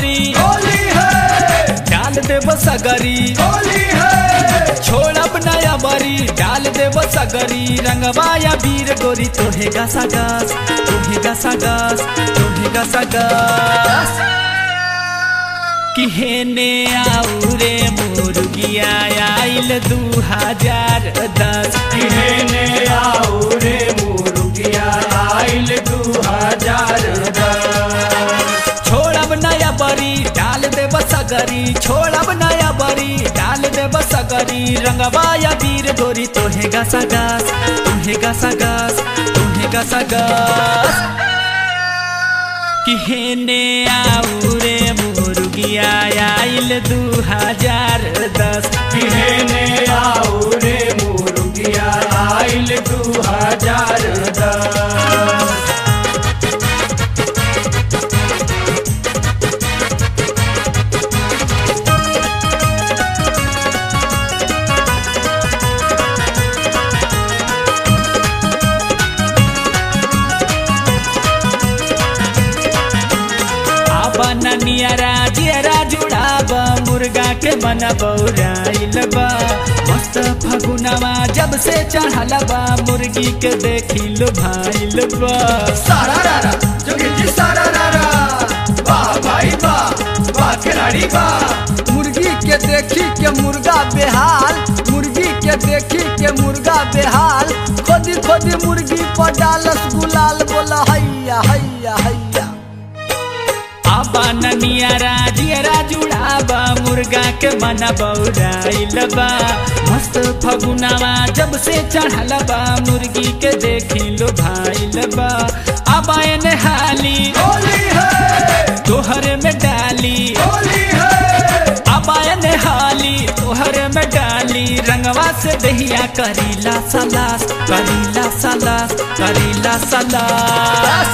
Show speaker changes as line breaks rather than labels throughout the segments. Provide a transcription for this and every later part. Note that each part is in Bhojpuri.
बरी
होली है
डाल देव सगरी
होली है
छोड़ब नया बरी डाल देव सगरी रंगवाया वीर गोरी तोहे गसा गस तोहे गसा गस तोहे गसा गस किहेने आऊ रे मुर्गिया आइल दू हजार दस
किहने आओ रे मुर्गिया आइल दू हजार दस
छोड़ब नया बरी डाल देव सगरी छोड़ब नया बरी डाल देव सगरी रंगवाया वीर गोरी तोहे गसा गस तोहे गसा गस तोहे गसा गस किहेने आऊ रे मुर्गिया आइल दू हजार दस
किहने आओ रे मुर्गिया आइल दू हजार दस
आबा ननियरा जियरा जुड़ाब मुर्गा के मन बौराइल बा मस्त फगुनवा जब से चढ़ल बा मुर्गी के देखी लो भाइल बा
सारा रारा जोगी जी सारा रारा वाह भाई वाह वाह खिलाड़ी वाह
मुर्गी के देखी के मुर्गा बेहाल मुर्गी के देखी के मुर्गा बेहाल खोदी खोदी मुर्गी पर डालस गुलाल बोला हैया हैया हैया
आबा ननियरा जियरा जुड़ाबा मुर्गा के मन बौराइल बा मस्त फगुनवा जब से चढ़ल बा मुर्गी के देखी लो भाइल बा आबा एने हाली
होली है
तोहरे में डाली
होली है
अबायन हाली तोहरे में डाली रंगवा से दहिया करीला सलास करीला सलास करीला सलास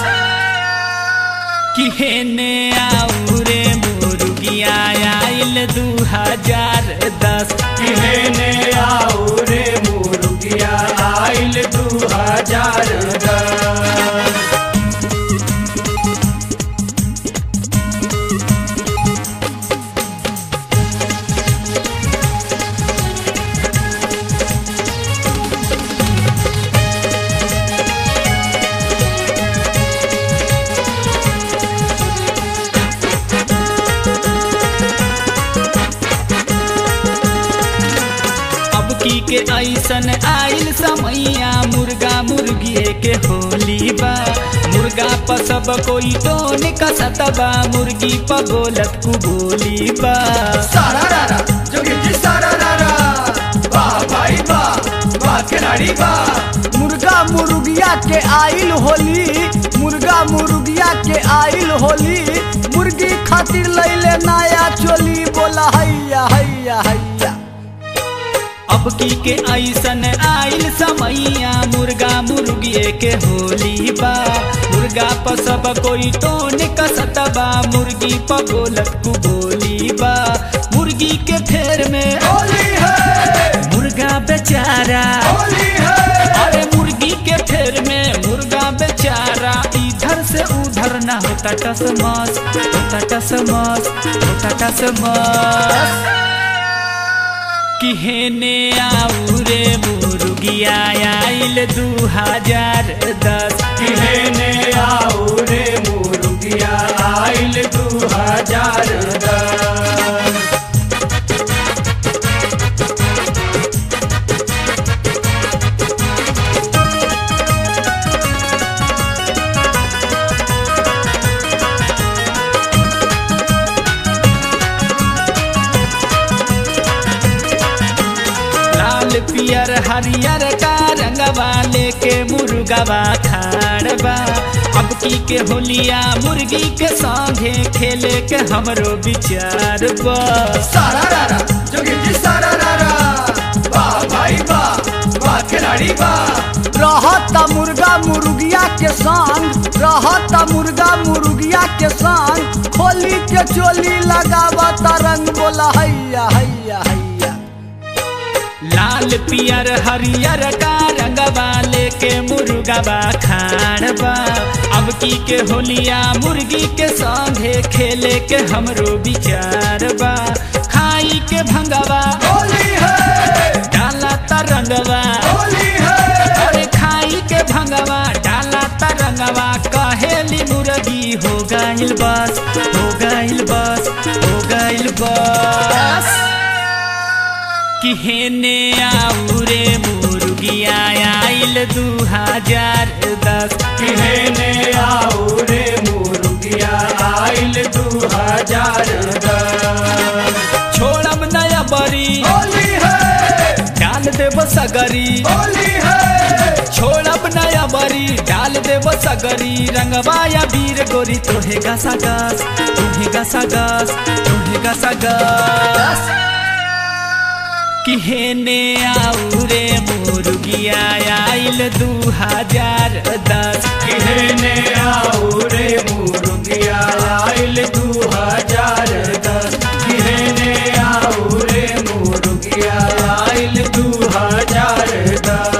किहेने आऊ रे मुर्गिया आइल दू हजार दस
किहने आओ रे मुर्गिया आइल दू हजार दस
अब की के ऐसन आइल समैया मुर्गा मुर्गिए के होली बा मुर्गा पर सब कोई तो निकसत बा मुर्गी पर बोलत कु बोली बा
सारा रारा जोगी जी सारा रारा वाह भाई वाह वाह खिलाड़ी वाह
मुर्गा मुर्गिया के आइल होली मुर्गा मुर्गिया के आइल होली मुर्गी खातिर लैले नया चोली बोला हैया हैया हैया
अब की के ऐसन आइल समैया मुर्गा मुर्गिए के होली बा मुर्गा पर सब कोई तो निकसत बा मुर्गी पर बोलत कु बोली बा मुर्गी के फेर में
होली है
मुर्गा बेचारा
होली है
अरे मुर्गी के फेर में मुर्गा बेचारा इधर से उधर ना होता टसमस होता टसमस होता टसमस किहेने आऊ रे मुर्गिया आइल दू हजार दस
किहने आओ रे मुर्गिया आइल दू हजार दस
लाल पियर हरियर का रंगवा लेके मुर्गवा खाड़बा अब की के होलिया मुर्गी के संगे खेले के हमरो विचार बा
सारा रारा जोगी जी सारा रारा वाह भाई वाह वाह खिलाड़ी वाह
रहता मुर्गा मुर्गिया के संग रहता मुर्गा मुर्गिया के संग खोली के चोली लगावता रंग बोला हैया हैया हैया
लाल लाल पियर हरियर का रंगवा लेके मुर्गवा खाड़बा अब की के होलिया मुर्गी के संगे खेले के हमरो विचार बा खाई के भंगवा
होली है
डाला तरंगवा
होली है
अरे खाई के भंगवा डाला तरंगवा कहेली मुर्गी हो गइल बस हो गइल बस हो गइल बस कि हेने आऊ रे मुर्गिया आइल दू हजार दस
किहने आओ रे मुर्गिया आइल दू हजार दस
छोड़म नया बरी
होली है
डाल देव सगरी
होली है
छोड़ब नया बरी डाल देव सगरी रंगवाया वीर गोरी तोहे गसा गस तोहे गसा गस तोहे गसा गस कि हेने आऊ रे मुर्गिया आइल दू हजार दस
किहने आओ रे मुर्गिया आइल दू हजार दस किहने आओ रे मुर्गिया आइल दू हजार दस